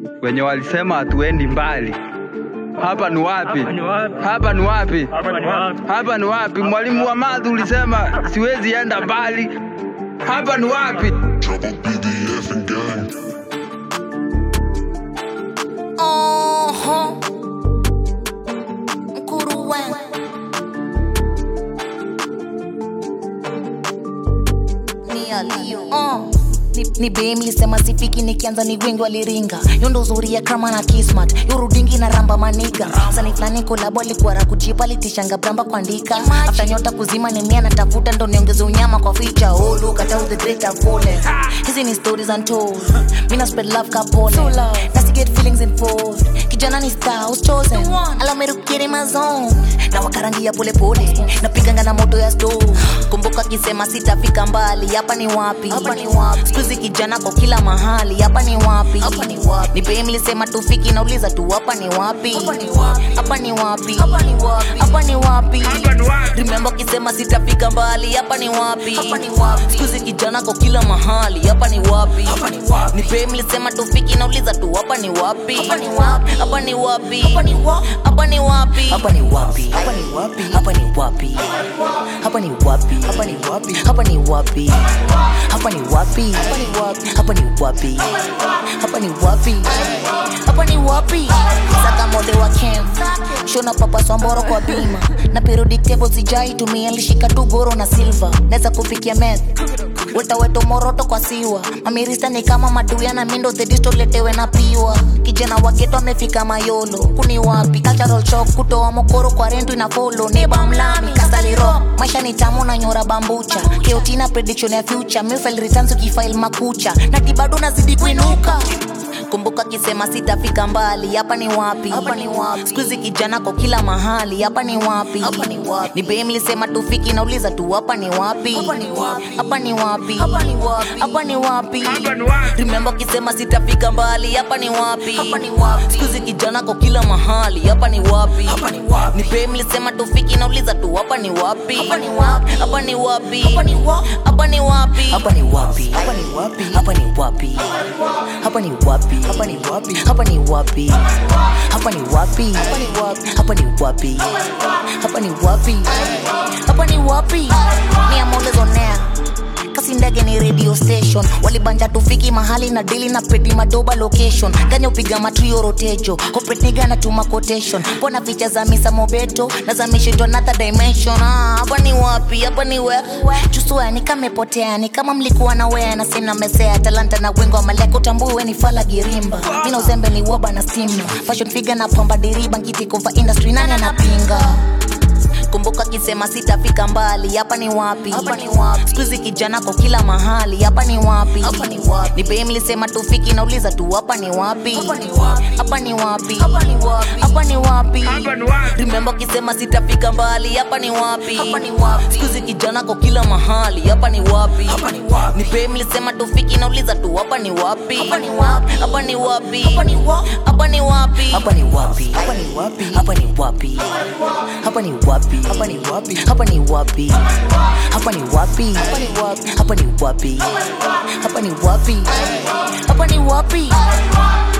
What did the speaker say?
wenye walisema hatuendi mbali. Hapa ni wapi? Hapa ni wapi? Hapa ni wapi? Hapa ni wapi? Hapa ni wapi? Mwalimu wa math ulisema siwezi enda mbali. Hapa ni wapi? Trouble BDF and gang. Oho. Mkuruwe. Ni alio. Oh. Ni, ni be mlisema sifiki nikianza ni wengi waliringa yondo uzuri ya krama na kismat yorudingi na ramba maniga sani fulani kolabo alikuwa rakujipa litishanga bramba kuandika afta nyota kuzima ni mia natafuta ndo niongeze unyama kwa ficha oh look at how the great have fallen hizi ni stories untold mina spread love kapole nasi get feelings involved kijana ni star was chosen allow me to get in my zone na wakarangia pole pole napiganga na moto ya stove kumbuka kisema sitafika mbali hapa ni wapi hapa ni wapi skuizi kijana kwa kila mahali hapa ni wapi hapa ni wapi nipe mlisema tufiki nauliza tu hapa ni wapi hapa ni wapi hapa ni wapi hapa ni wapi hapa ni wapi remember kisema sitafika mbali hapa ni wapi hapa ni wapi skuizi kijana kwa kila mahali hapa ni wapi hapa ni wapi nipe mlisema tufiki nauliza tu hapa ni wapi hapa ni wapi hapa ni wapi hapa ni wapi hapa ni wapi hapa ni wapi hapa ni wapi hapa ni wapi hapa ni wapi hapa ni wapi hapa ni wapi hapa ni wapi hapa ni wapi hapa ni wapi hapa ni wapi saka mode wa kem shona papa swamboro kwa bima na periodic table sijai tumia lishika tu goro na silver naweza kufikia meth weta weto moroto kwa siwa mamirista ni kama maduya na mindo thedisto letewe na piwa kijana wageto amefika mayolo kuni wapi cultural shock kutoa mokoro kwa rentu ina folo ni bamlami kasaliro maisha ni tamu na nyora bambucha keotina prediction ya future mifile returns ukifile makucha na tibado nazidi kuinuka kumbuka kisema sitafika mbali hapa ni wapi hapa ni wapi skuizi kijana kwa kila mahali hapa ni wapi hapa ni wapi ni be mlisema tufiki nauliza tu hapa ni wapi hapa ni wapi hapa ni wapi hapa ni wapi hapa ni wapi remember kisema sitafika mbali hapa ni wapi hapa ni wapi skuizi kijana kwa kila mahali hapa ni wapi hapa ni wapi ni be mlisema tufiki nauliza tu hapa ni wapi hapa ni wapi hapa ni wapi hapa ni wapi hapa ni wapi hapa ni wapi hapa ni wapi hapa ni wapi hapa ni wapi hapa ni wapi hapa ni wapi hapa ni wapi hapa ni wapi hapa ni wapi hapa ni wapi hapa ni wapi ni amolezonea kasi ndege ni radio station walibanja tufiki mahali na dili na pedi madoba location ganya upiga matrio rotejo kopetniga na tuma quotation pona picha za misa mobeto na za mishindo another dimension Ah, hapa ni wapi hapa ni we chusua ni kama ipotea ni kama mlikuwa na wea na sina mesea talanta na wengo wa maleko tambue we ni fala girimba mina uzembe ni woba na stimno fashion figure na pamba diriba ngitikova industry nani anapinga kumbuka kisema sitafika mbali hapa ni wapi hapa ni wapi skuizi kijana kwa kila mahali hapa ni wapi hapa ni wapi nipe mlisema tufiki nauliza tu hapa ni wapi hapa ni wapi hapa ni wapi hapa ni wapi hapa ni wapi remember kisema sitafika mbali hapa ni wapi hapa ni wapi skuizi kijana kwa kila mahali hapa ni wapi hapa ni wapi nipe mlisema tufiki nauliza tu hapa ni wapi hapa ni wapi hapa ni wapi hapa ni wapi hapa ni wapi hapa ni wapi hapa ni wapi hapa ni wapi hapa ni wapi hapa ni wapi hapa ni wapi hapa ni wapi hapa ni wapi hapa ni wapi hapa ni wapi hapa ni wapi